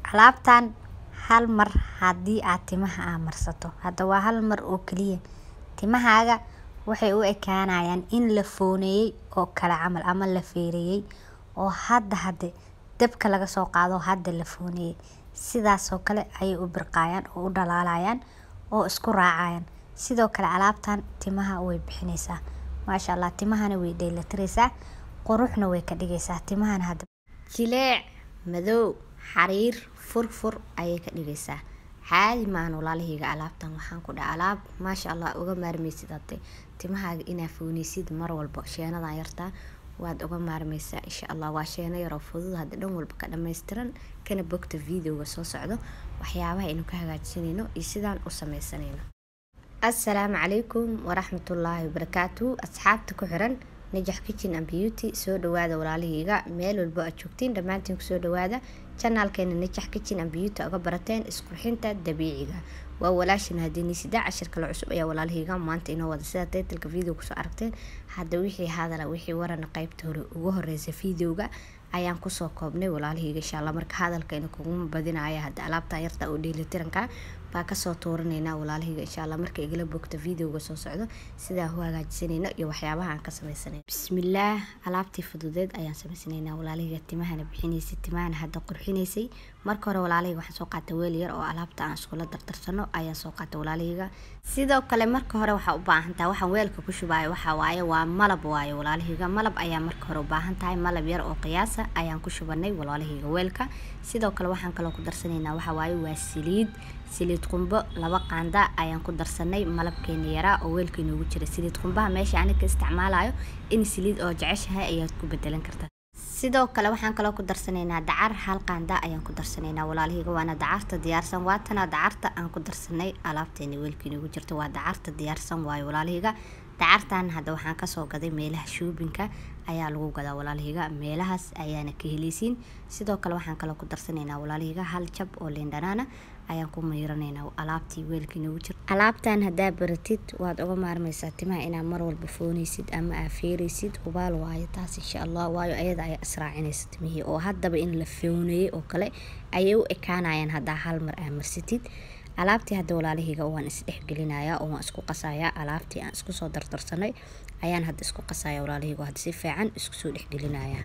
alaabtan hal mar haddii aad timaha aa marsato hadda waa hal mar oo keliya timahaaga waxay u ekaanayaan in la fooneeyey oo kale camal ama la feereeyey oo hadda hade dabka laga soo qaado hadda la fooneeyey sidaasoo kale ayay u birqaayaan oo u dhalaalayaan oo isku raacayaan sidoo kale alaabtan timaha way bixinaysaa maasha allah timahana way dheelatiraysaa quruxna way ka dhigaysaa timahana hadda jileec madow xariir furfur ayay ka dhigaysaa caadi maahan walaalahayga alaabtan waxaan ku dhaha alaab maasha allah uga maarmaysid hade timahaaga inaa fooneysid mar walba sheenadan yartaa waad uga maarmaysaa insha allah waa sheeno yaroo fudud hadda dhan walba ka dhammaystiran kana bogta videoga soo socdo waxyaabaha aynu ka hagaajisanayno iyo sidaan u sameysanayno assalaamu calaykum waraxmatullaahi wabarakaatu asxaabta ku xiran najax kitchen and beauty soo dhawaada walaalahayga meel walba aad joogtiin dhammaantiin kusoo dhawaada janaalkeena najax kitchen and beauty uga barateen isqurxinta dabiiciga waa walaashin haddii sida cashir kale cusub ayaa walaalahayga maanta inoo wada sida taytalka video kusoo aragteen hadda wixii hadala wixii warana qaybta hore ugu horeysa videoga ayaan kusoo koobnay walaalahayga insha allah marka hadalkayna kuguma badinaya hadda alaabtan yarta oo dheelitiranka baa kasoo tuuranaynaa walaalahayga insha allah marka igala bogta videoga soo socdo sidaa u hagaajisanayno iyo waxyaabaha aan ka sameysanayno bismillaah alaabtii fududeed ayaan sameysanaynaa walaalahayga timahana bixinaysay timahana hadda qurxinaysay marka hore walaalahayga waxaan soo qaatay weel yar oo alaabta aan iskula dardarsano ayaan soo qaatay walaalahayga sidoo kale marka hore waxaa u baahan tahay waxaan weelka ku shubaayo waxaa waaye waa malab waaye walaalahayga malab ayaa marka hore u baahan tahay malab yar oo qiyaasa ayaan ku shubanay walaalahayga weelka sidoo kale waxaan kaloo ku darsanaynaa waxaa waaye waa saliid saliid qumbo laba qaanda ayaan ku darsanay malabkeena yaraa oo weelka inoogu jira saliid qumbaha meesha ani ka isticmaalayo in saliid oo jeceshahay ayaad ku bedelan kartaa sidoo kale waxaan kaloo ku darsanaynaa dacar hal qaanda ayaan ku darsanaynaa walaalahayga waana dacarta diyaarsan waatana dacarta aan ku darsanay alaabteena weelka inoogu jirta waa dacarta diyaarsan waayo walaalahayga dacartan hadda waxaan kasoo gaday meelaha shoobinka ayaa lagu gadaa walaalahayga meelahaas ayaana ka heleysiin sidoo kale waxaan kaloo ku darsanaynaa walaalahayga hal jab oo liindhanaana ayaan ku mayranaynaa alaabtii weelka inoogu jira alaabtan haddaa baratid waad uga maarmaysaa timaha inaa mar walba fooneysid ama aa feereysid hubaal waayo taas insha allah waayo ayada ayaa israacinaysa timihii oo haddaba in la fooneeyey oo kale ayay u ekaanayaan haddaa hal mar aa marsatid alaabtii hadda walaalahayga waan isdhexgelinayaa oo waan isku qasayaa alaabtii aan isku soo dardarsanay ayaan hadda isku qasaya walaalahayga hadda si fiican isku soo dhexgelinayaa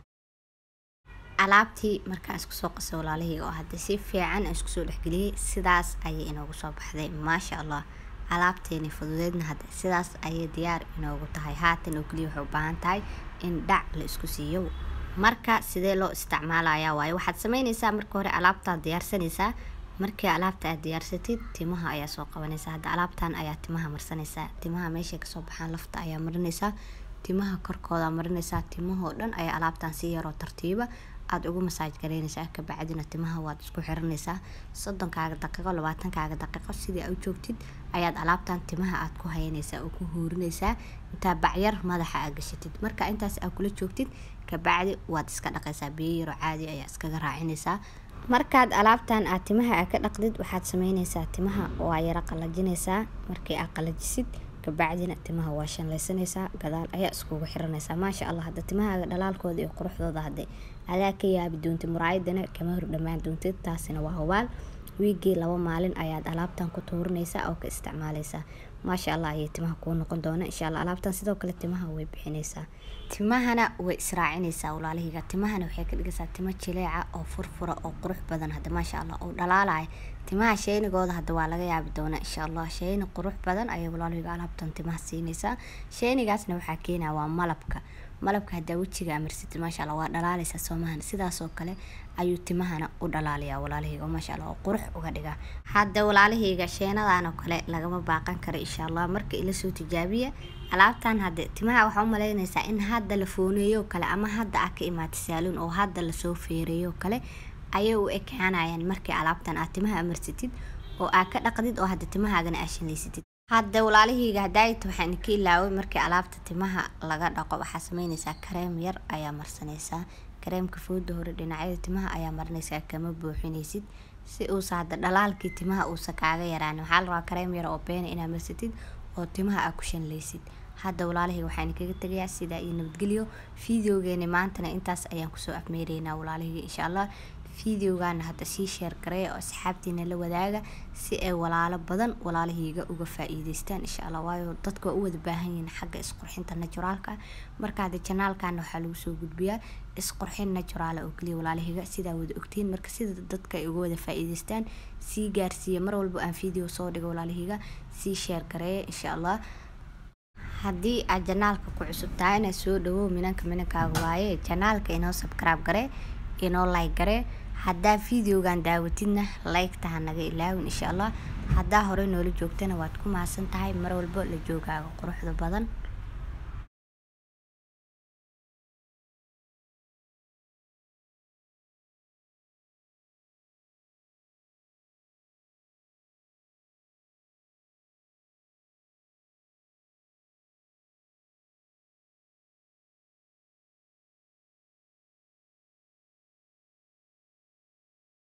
alaabtii markaan isku soo qasay walaalahayga oo hadda si fiican aan isku soo dhexgeliyey sidaas ayay inoogu soo baxday maasha allah alaabteeni fududeedna hadda sidaas ayay diyaar inoogu tahay haatan oo keliya waxay u baahan tahay in dhac la isku siiyo marka sidee loo isticmaalayaa waaye waxaad sameynaysaa marka hore alaabtaad diyaarsanaysaa markii alaabta aad diyaarsatid timaha ayaa soo qabanaysaa hadda alaabtan ayaa timaha marsanaysaa timaha meeshay kasoo baxaan lafta ayaa marinaysaa timaha korkooda marinaysaa timahoo dhan ayaa alaabtan si yaroo tartiiba aada ugu masaaj garaynaysaa kabacdina timaha waad isku xiranaysaa soddonkaaga daqiiqo labaatankaaga daqiiqo sidii aa u joogtid ayaad alaabtan timaha aad ku hayanaysaa oo ku huurinaysaa intaa bacyar madaxa aa gashatid marka intaas aa kula joogtid kabacdi waad iska dhaqaysaa biyo yaroo caadi ayaa iskaga raacinaysaa markaad alaabtan aad timaha aa ka dhaqdid waxaad sameynaysaa timaha waa yaro qalajinaysaa markii aa qalajisid kabacdina timaha waa shanlaysanaysaa gadaal ayaa iskugu xiranaysaa maasha allah hadda timahaaga dhalaalkooda iyo quruxdooda hadde adaa ka yaabi doontid muraayadana kama hor dhammaan doontid taasina waa hubaal wiigii laba maalin ayaad alaabtan ku tuurinaysaa oo ka isticmaalaysaa maasha allah ayay timaha kuu noqon doona insha allah alaabtan sidoo kale timaha way bixinaysaa timahana way israacinaysaa walaalahayga timahana waxay ka dhigaysaa timo jileeca oo furfura oo qurux badan hadda maasha allah oo dhalaalaya timaha sheynigooda hadda waa laga yaabi doonaa insha allah sheyni qurux badan ayay walaalahayga alaabtan timaha siinaysaa sheynigaasna waxaa keenaya waa malabka malabka haddaa wejiga amarsatid maasha allah waa dhalaalaysaa soomahan sidaasoo kale ayuu timahana u dhalaalayaa walaalahayga maasha allah oo qurux uga dhigaa hadda walaalahayga sheenadan oo kale lagama baaqan karo insha allah marka ila soo tijaabiya alaabtan hadde timaha waxaa u malaynaysaa in hadda la fooneeyo kale ama hadda aa ka imaatay saaluun oo hadda lasoo feereeyo kale ayay u ekaanayaan markii alaabtan aad timaha amarsatid oo aa ka dhaqdid oo hadda timahaagana aa shanlaysatid hadda walaalahayga hadaayta waxaan ka ilaaway markii alaabta timaha laga dhaqo waxaa sameynaysaa kareem yar ayaa marsanaysaa kareemka fooda hore dhinacyada timaha ayaa marinaysaa kama buuxinaysid si uusa hadda dhalaalkii timaha uusa kaaga yaraan waxaa la rabaa kareem yar oo beena inaad marsatid oo timaha aa ku shanlaysid hadda walaalahayga waxaan kaga tegayaa sidaa iyo nabadgelyo fideogeeni maantana intaas ayaan kusoo afmeeraynaa walaalahayga insha allah fideogaana hadda sii sheer gareeya oo asxaabtiina la wadaaga si ay walaalo badan walaalahayga uga faa-iideystaan insha allah waayo dadka waa u wada baahan yihiin xagga isqurxinta naturaalka marka hadda janaalkana waxaa lagu soo gudbiyaa isqurxin naturaala oo kaliya walaalahayga sidaa wada ogtiin marka sida dadka ay uga wada faa-iideystaan sii gaarsiiya mar walba aan video soo dhigo walaalahayga sii sheer gareeya insha allah haddii aad janaalka ku cusub tahay inaad soo dhawow minanka minankaaga waaye janaalka inoo subscribe garee inoo like garee haddaa videogan daawatidna like-ta ha naga ilaawin insha allah haddaa hore noola joogtana waad ku mahadsan tahay mar walba la joogaaga quruxda badan